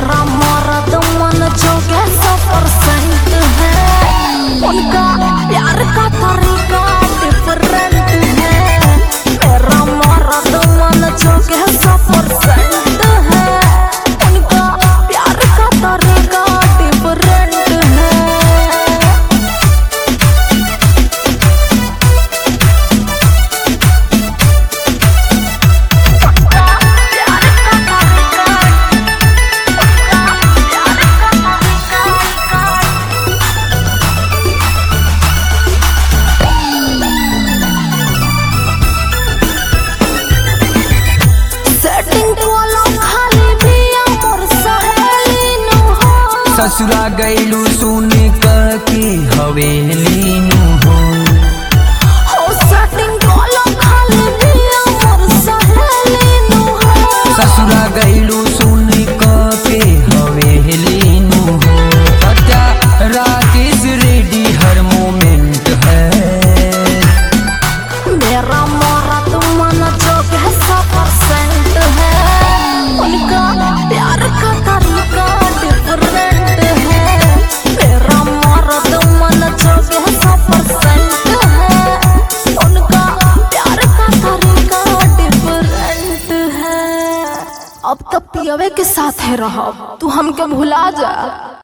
मेरा मर्द मन जो के सौ परसेंट है उनका प्यार का तरीका डिफरेंट है मेरा मर्द मन जो के सौ परसेंट है उनका प्यार का तरीका डिफरेंट है सेटिंग वाला खाली पिया मोर सहेली नु हो ससुरा गैलू सुन के हवेली नु हो हो सेटिंग वाला खाली पिया मोर सहेली नु हो ससुरा गैलू सुन के हवेली नु हो सच्चा राकेश रेडी हर मोमेंट है मेरा मर्द मन जो है सौ परसेंट है उनका प्यार का तरीका डिफरेंट है मेरा मर्द मन जो है सौ परसेंट है उनका प्यार का तरीका डिफरेंट है अब तो पियवे के साथ है रहो तू हमके भुला जा